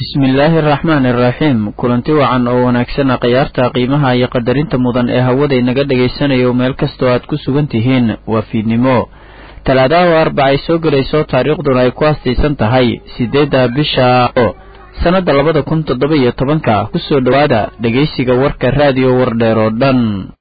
bismillaahi araxmaani iraxiim kulanti wacan oo wanaagsana khiyaarta qiimaha iyo qadarinta mudan ee hawada inaga dhagaysanayo meel kastoo aad ku sugan tihiin waa fiidnimo talaadaha oo arbaca ay soo gelayso taariikhduna ay ku hastaysan tahay siddeedda bisha o sannadda labada kun toddoba iyo tobanka kusoo dhowaada dhegaysiga warka raadiyo wardheer oo dhan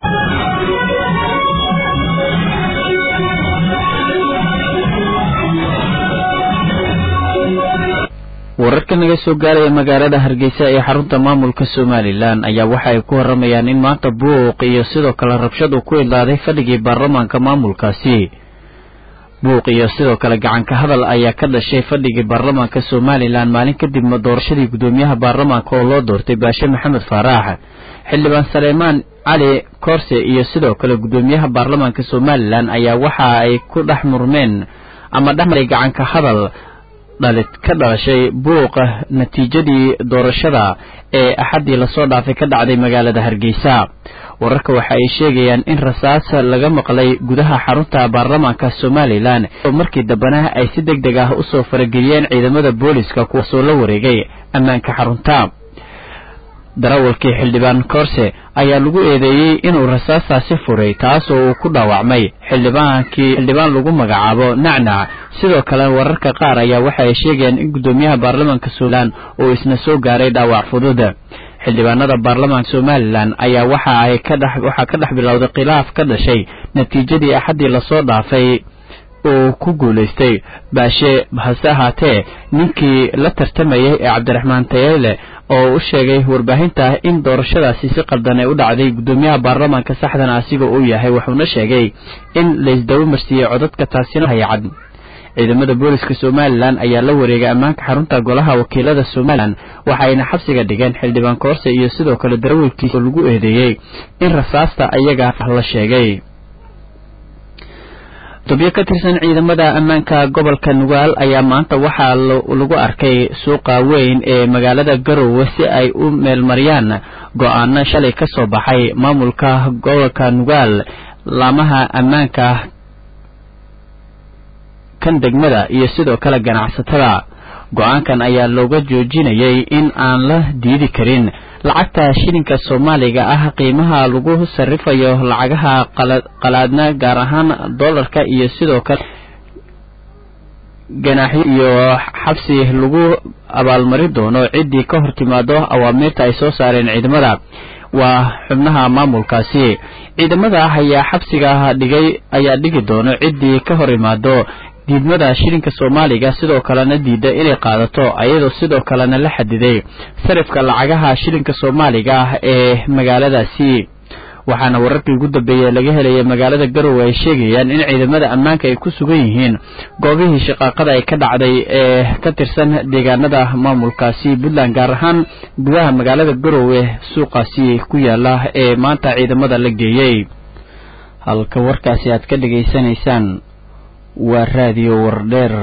wararka naga soo gaaraya magaalada hargeysa ee xarunta maamulka somalilan ayaa waxa ay ku waramayaan in maanta buuq iyo sidoo kale rabshad uu ku idlaaday fadhigii baarlamaanka maamulkaasi buuq iyo sidoo kale gacanka hadal ayaa ka dhashay fadhigii baarlamaanka somalilan maalin kadib doorashadii guddoomiyaha baarlamaanka oo loo doortay baashe maxamed faaraax xildhibaan saleymaan cali koorse iyo sidoo kale guddoomiyaha baarlamaanka somalilan ayaa waxa ay ku dhex murmeen ama dhexmaray gacanka hadal dhalid ka dhalashay buuqa natiijadii doorashada ee axaddii lasoo dhaafay ka dhacday magaalada hargeysa wararka waxa ay sheegayaan in rasaas laga maqlay gudaha xarunta baarlamaanka somalilan oo markii dambena ay si deg deg ah usoo farageliyeen ciidamada booliska kuwaasoo la wareegay ammaanka xarunta darawalkii xildhibaan koorse ayaa lagu eedeeyey inuu rasaastaasi furay taasoo uu ku dhaawacmay xildhibaankii xildhibaan lagu magacaabo nacnac sidoo kale wararka qaar ayaa waxa ay sheegayaan in guddoomiyaha baarlamaanka somalilan uu isna soo gaaray dhaawac fudud xildhibaanada baarlamaanka somalilan ayaa waxa ay ka dhex waxaa ka dhex bilowday khilaaf ka dhashay natiijadii axaddii lasoo dhaafay uu ku guulaystay baashe hase ahaatee ninkii la tartamayay ee cabdiraxmaan tayeele oo u sheegay warbaahinta in doorashadaasi si qaldan ay u dhacday guddoomiyaha baarlamaanka saxdana asiga uu yahay wuxuuna sheegay in laysdaba marsiiyey codadka taasina hayacad ciidamada booliska somalilan ayaa la wareegay ammaanka xarunta golaha wakiilada somalilan waxayna xabsiga dhigeen xildhibaan koorse iyo sidoo kale darawalkiisa oo lagu eedeeyey in rasaasta ayaga la sheegay tobyo ka tirsan ciidamada ammaanka gobolka nugaal ayaa maanta waxaa lagu arkay suuqa weyn ee magaalada garowe si ay u meelmariyaan go-aano shalay ka soo baxay maamulka gobolka nugaal laamaha ammaanka kan degmada iyo sidoo kale ganacsatada go-aankan ayaa looga joojinayay in aan la diidi karin lacagta shilinka soomaaliga ah qiimaha lagu sarifayo lacagaha qalaadna gaar ahaan dollarka iyo sidoo kale ganaaxyo iyo xabsi lagu abaalmari doono ciddii ka hor timaado awaamiirta ay soo saareen ciidamada waa xubnaha maamulkaasi ciidamada ayaa xabsiga dhigay ayaa dhigi doono ciddii ka hor imaado diidmada shilinka soomaaliga sidoo kalena diida inay qaadato ayadoo sidoo kalena la xadiday sarifka lacagaha shilinka soomaaliga ah ee magaaladaasi waxaana wararkii ugu dambeeyey laga helaya magaalada garowe ay sheegayaan in ciidamada ammaanka ay ku sugan yihiin goobihii shaqaaqada ay ka dhacday ee ka tirsan deegaanada maamulkaasi puntland gaar ahaan gudaha magaalada garowe suuqaasi ku yaala ee maanta ciidamada la geeyey halka warkaasi aad ka dhegaysanaysaan waa raadiyo wardheer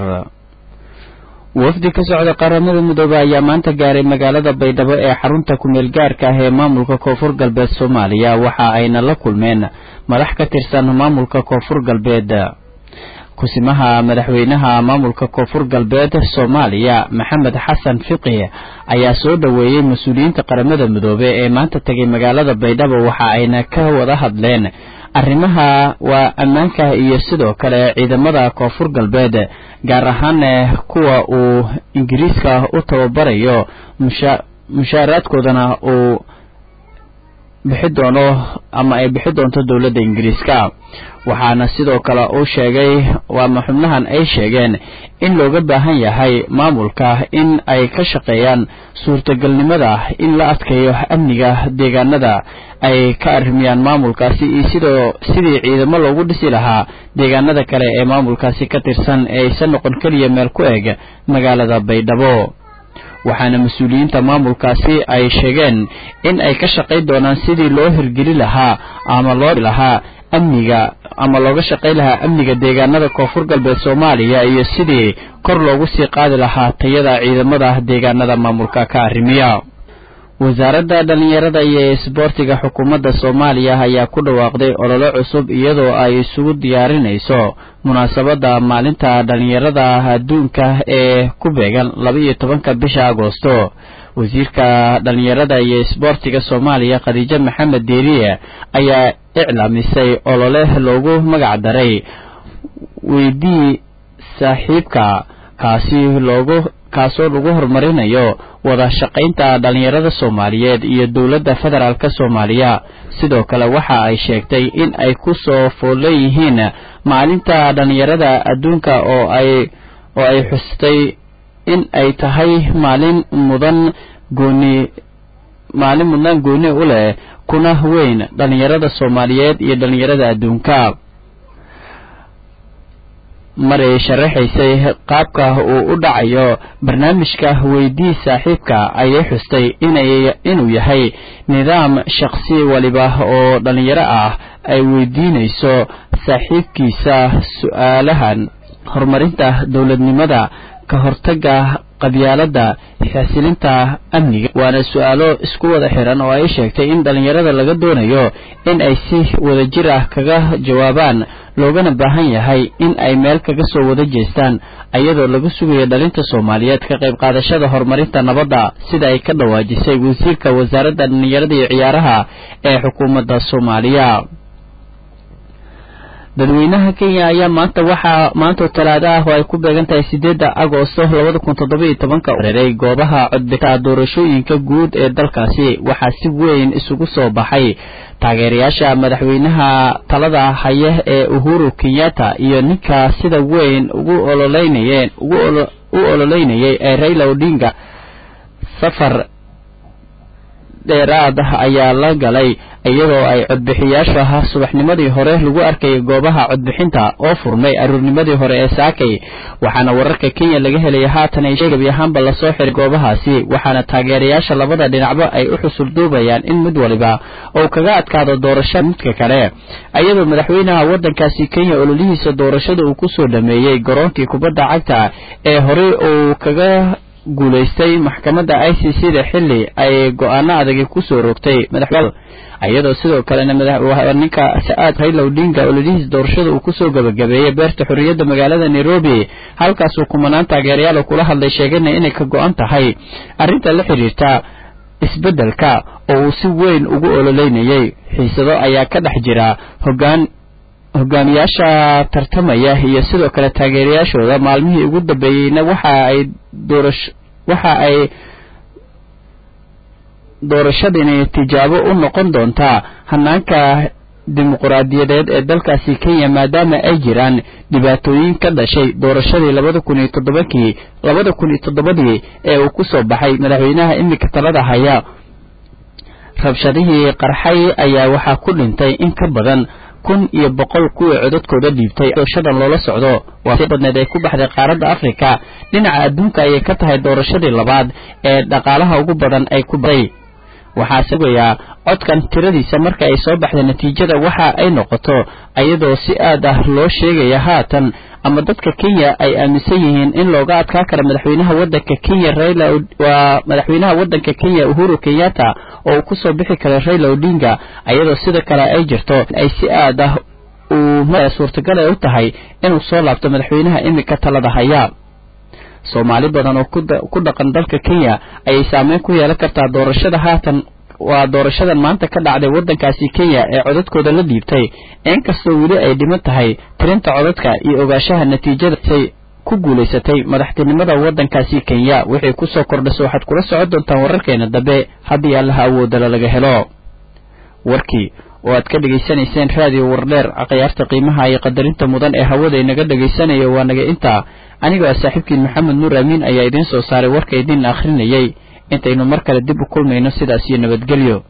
wafdi ka socda qaramada midoobe ayaa maanta gaaray magaalada baydhabo ee xarunta kumeel gaarka ah ee maamulka koonfur galbeed soomaaliya waxa ayna la kulmeen madax ka tirsan maamulka koonfur galbeed kusimaha madaxweynaha maamulka koonfur galbeed soomaaliya maxamed xasan fiqi ayaa soo dhoweeyey mas-uuliyiinta qaramada midoobe ee maanta tegay magaalada baydhabo waxa ayna ka wada hadleen arrimaha waa ammaanka iyo sidoo kale ciidamada koonfur galbeed gaar ahaan kuwa uu ingiriiska u tababarayo mushaaraadkoodana uu bixi doono ama ay bixi doonto dowladda ingiriiska waxaana sidoo kale uu sheegay waama xubnahan ay sheegeen in looga baahan yahay maamulka in ay ka shaqeeyaan suurtagalnimada in la adkeeyo amniga deegaanada ay ka arrimiyaan maamulkaasi iyo sidoo sidii ciidamo loogu dhisi lahaa deegaanada kale ee maamulkaasi ka tirsan ee aysan noqon keliya meel ku eg magaalada baydhabo waxaana mas-uuliyiinta maamulkaasi ay sheegeen in ay ka shaqayn doonaan sidii loo hirgeli lahaa ama loo lahaa amniga ama looga shaqayn lahaa amniga deegaanada koonfur galbeed soomaaliya iyo sidii kor loogu sii qaadi lahaa tayada ciidamada deegaanada maamulka ka arrimiya wasaaradda dhallinyarada iyo isboortiga xukuumadda soomaaliya ayaa ku dhawaaqday ololo cusub iyadoo ay isugu diyaarinayso munaasabadda maalinta dhallinyarada adduunka ee ku beegan laba iyo tobanka bisha agoosto wasiirka dhalinyarada iyo isboortiga soomaaliya khadiijo maxamed deeriye ayaa iclaamisay olole loogu magac daray weydii saaxiibka kaasi loogu kaasoo lagu horumarinayo wada shaqaynta dhalinyarada soomaaliyeed iyo dowladda federaalk soomaaliya sidoo kale waxa ay sheegtay in ay ku soo foolleeyihiin maalinta dhalinyarada adduunka oo ay oo ay xustay in ay tahay maalin mudan gooni maalin mudnaan gooni u leh kuna weyn dhalinyarada soomaaliyeed iyo dhalinyarada adduunka maray sharaxaysay qaabka uu u dhacayo barnaamijka weydii saaxiibka ayay xustay inay inuu yahay nidaam shaqsi waliba oo dhalinyaro ah ay weydiinayso saaxiibkiisa su-aalahan horumarinta dowladnimada ka hortaga qabyaaladda xasilinta amniga waana su-aalo isku wada xiran oo ay sheegtay in dhalinyarada laga doonayo in ay si wadajir ah kaga jawaabaan loogana baahan yahay in ay meel kaga soo wada jeestaan iyadoo laga sugayo dhalinta soomaaliyeed ka qayb qaadashada horumarinta nabadda sida ay ka dhawaajisay wasiirka wasaaradda dhalinyarada iyo ciyaaraha ee xukuumadda soomaaliya dadweynaha kenya ayaa maanta waxaa maanta talaado ah oo ay ku beegan tahay sideedda agoosto labada kun toddoba iyo tobanka reeray goobaha codbixinta doorashooyinka guud ee dalkaasi waxaa si weyn isugu soo baxay taageerayaasha madaxweynaha talada haya ee uhuru kenyatta iyo ninka sida weyn ugu ololeynayeen ugu u ololeynayay ee raila odinga safar dheeraad ayaa la galay iyadoo ay codbixiyaasha ahaa subaxnimadii hore lagu arkayay goobaha codbixinta oo furmay aruurnimadii hore ee saakay waxaana wararka kenya laga helaya haatan ay sheegabi ahaanba lasoo xiray goobahaasi waxaana taageerayaasha labada dhinacba ay u xusulduubayaan in mid waliba uu kaga adkaado doorashada midka kale iyadoo madaxweynaha waddankaasi kenya ololihiisa doorashada uu kusoo dhameeyey garoonkii kubadda cagta ee horey uu kaga guulaystay maxkamadda i c c da xilli ay go-aano adagi kusoo rogtay madaxweyne iyadoo sidoo kalena ninka sa-aad raila odinga ololihiis doorashada uu kusoo gabagabeeyey beerta xorriyadda magaalada nairobi halkaasuu kumanaan taageerayaal kula hadlay sheegana inay ka go-an tahay arrinta la xidhiirta isbeddelka oo uu si weyn ugu ololeynayay xiisado ayaa ka dhex jira hoggaan hogaamiyaasha tartamaya iyo sidoo kale taageerayaashooda maalmihii ugu dambeeyeyna waxa ay doorash waxa ay doorashadani tijaabo u noqon doontaa hanaanka dimuquraadiyadeed ee dalkaasi kenya maadaama ay jiraan dhibaatooyin ka dhashay doorashadii labada kun iyo toddobankii labada kun iyo toddobadii ee uu ku soo baxay madaxweynaha iminka talada haya rabshadihii qarxay ayaa waxaa ku dhintay in ka badan kun iyo boqol kuwii codadkooda dhiibtay doorashadan loola socdo waa si badneed ay ku baxday qaaradda afrika dhinaca adduunka ayay ka tahay doorashadii labaad ee dhaqaalaha ugu badan ay ku baday waxaa sugayaa codkan tiradiisa marka ay soo baxda natiijada waxa ay noqoto iyadoo si aad ah loo sheegaya haatan ama dadka kenya ay aaminsan yihiin in looga adkaa kara madaxweynaha waddanka kenya raila waa madaxweynaha waddanka kenya uhuru kenyatta oo uu kusoo bixi kara raila odinga iyadoo sida kale ay jirto ay si aad ah uu suurtagal ay u tahay inuu soo laabto madaxweynaha iminka talada haya soomaali badan oo ku dhaqan dalka kenya ayay saameyn ku yeelan kartaa doorashada haatan waa doorashadan maanta ka dhacday waddankaasi kenya ee codadkooda la dhiibtay inkastoo weli ay dhiman tahay tirinta codadka iyo ogaashaha natiijadasay ku guulaysatay madaxtinimada waddankaasi kenya wixii kusoo kordhasa waxaad kula socon doontaan wararkeena dambe haddii allaha awoodala laga helo warkii oo aad ka dhegaysanayseen raadiyo wardheer akhyaarta qiimaha iyo qadarinta mudan ee hawada inaga dhegaysanaya waa naga intaa anigoo ah saaxiibkiin maxamed nuur amiin ayaa idiin soo saaray warka idiin akhrinayay intaynu mar kale dib u kulmayno sidaas iyo nabadgelyo